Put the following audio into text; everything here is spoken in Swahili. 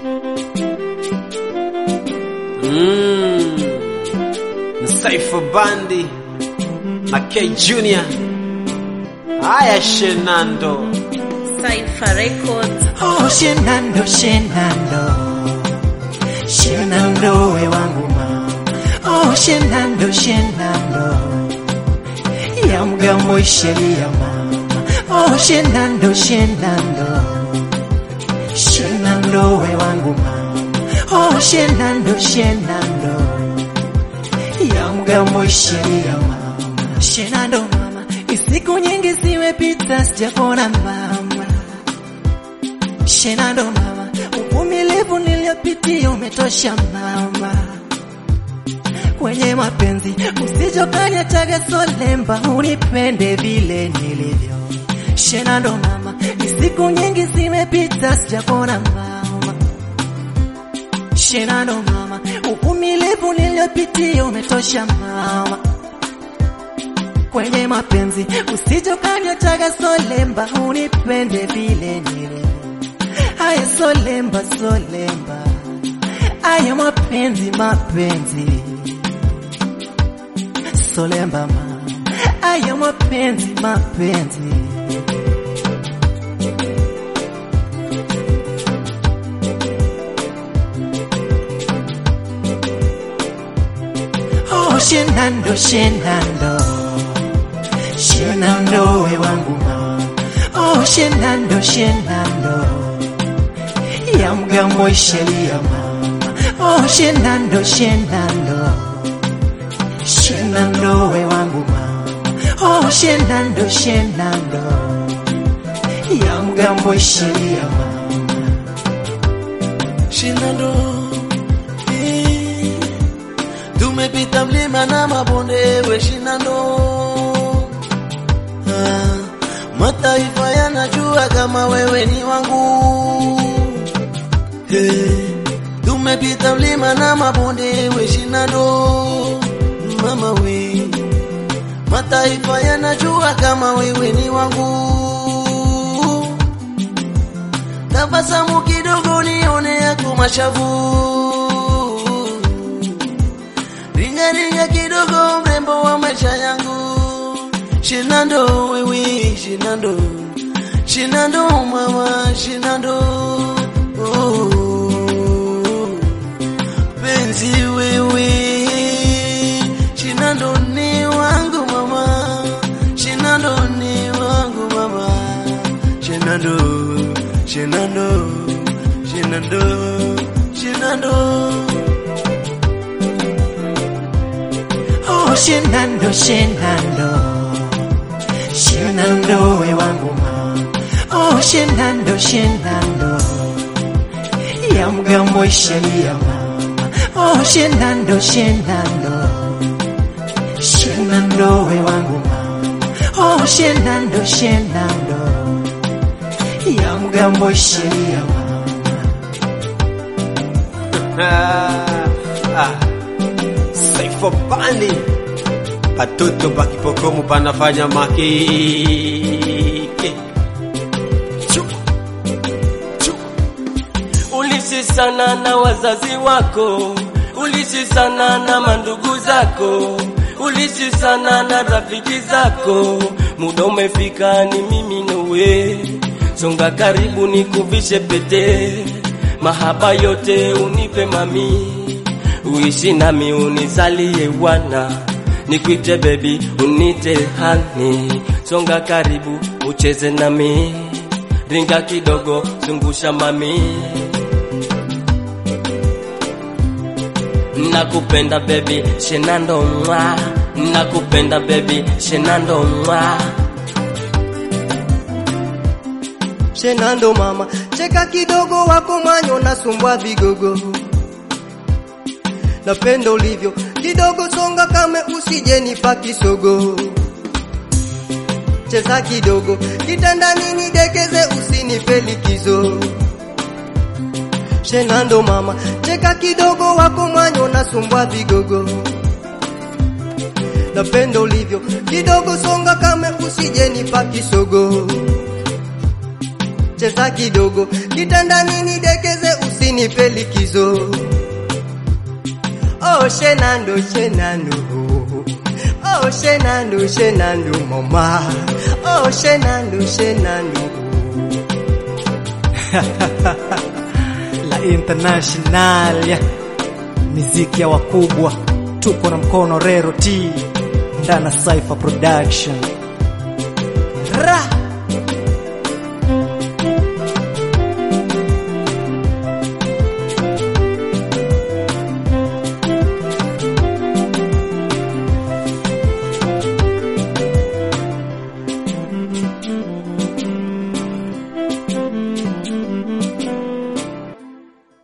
Mm. Saifa Bandi na K Junior. Haya Shenando. Cypher Records. Oh, Shenando, Shenando, Shenando, we wangu mama. Oh, Shenando, Shenando, ya mgambo sheria mama. Oh, Shenando, Shenando, Shenando, we wangu mama. Oh, Shenando, Shenando, ya mgambo sheria mama. Shenando mama, isiku nyingi zimepita sijapona mama. Shenando mama, uvumilivu niliyopitia umetosha mama. Kwenye mapenzi usijokaniachaga solemba, unipende vile nilivyo. Shenando mama, ni siku nyingi zimepita sijapona mama. Shenando mama, uvumilivu niliyopitia umetosha mama. Kwenye mapenzi usijokaniachaga solemba, unipende vile nilivyo. Aya solemba solemba, aya mapenzi mapenzi, solemba ma, aya mapenzi mapenzi. Oh, Shenando, Shenando, Shenando, we wangu mama. Oh, Shenando, Shenando ya mgambo sheria mama. Oh, Shenando, Shenando, Shenando, we wangu mama. Oh, Shenando, Shenando, ya mgambo sheria mama. Shinando eh, tumepita mlima na mabonde we Shinando ah, mataifa yanajua kama wewe ni wangu eh, tumepita mlima na mabonde we Shinando mama we mataifa yanajua kama wewe ni wangu tabasamu kidogo nione yako mashavu, ringa ringa kidogo mrembo wa maisha yangu, Shinando wewe, Shinando, Shinando mama, Shinando oh, penzi wewe, Shinando ni wangu mama, Shinando ni wangu mama, Shinando. Shenando, Shenando, Shenando. Oh, Shenando, Shenando, Shenando, we wangu mama. Oh, Shenando, Shenando, ya mgambo sheria mama. Oh, Shenando, Shenando, Shenando, we wangu mama. Oh, Shenando, Shenando, ya mgambo sheria mama. Ah, ah. Saifa Bandi. Patoto pakipokomo panafanya makeke. Chu. Chu. Ulishi sana na wazazi wako, ulishi sana na mandugu zako, ulishi sana na rafiki zako. Muda umefika, ni mimi nawe, songa karibu nikuvishe pete, mahaba yote unipe mami, uishi nami unizalie wana, nikuite baby unite hani, songa karibu ucheze nami, ringa kidogo zungusha mami. Nakupenda baby, Shenando mwa. Nakupenda baby, Shenando mwa. Shenando mama, cheka kidogo wako manyo nasumbwa vigogo. Napenda ulivyo kidogo, songa kame usije nipa kisogo. Cheza kidogo kitandani nidekeze, usinipe likizo. Shenando mama, cheka kidogo wako manyo nasumbwa vigogo. Napenda ulivyo kidogo, songa kame usije nipa kisogo cheza kidogo kitandani nidekeze usinipe likizo. Oh Shenando, Shenando, oh Shenando, Shenando, mama, oh Shenando, Shenando. La International ya miziki ya wakubwa, tuko na mkono Rero T ndana Cypher Production. Ra!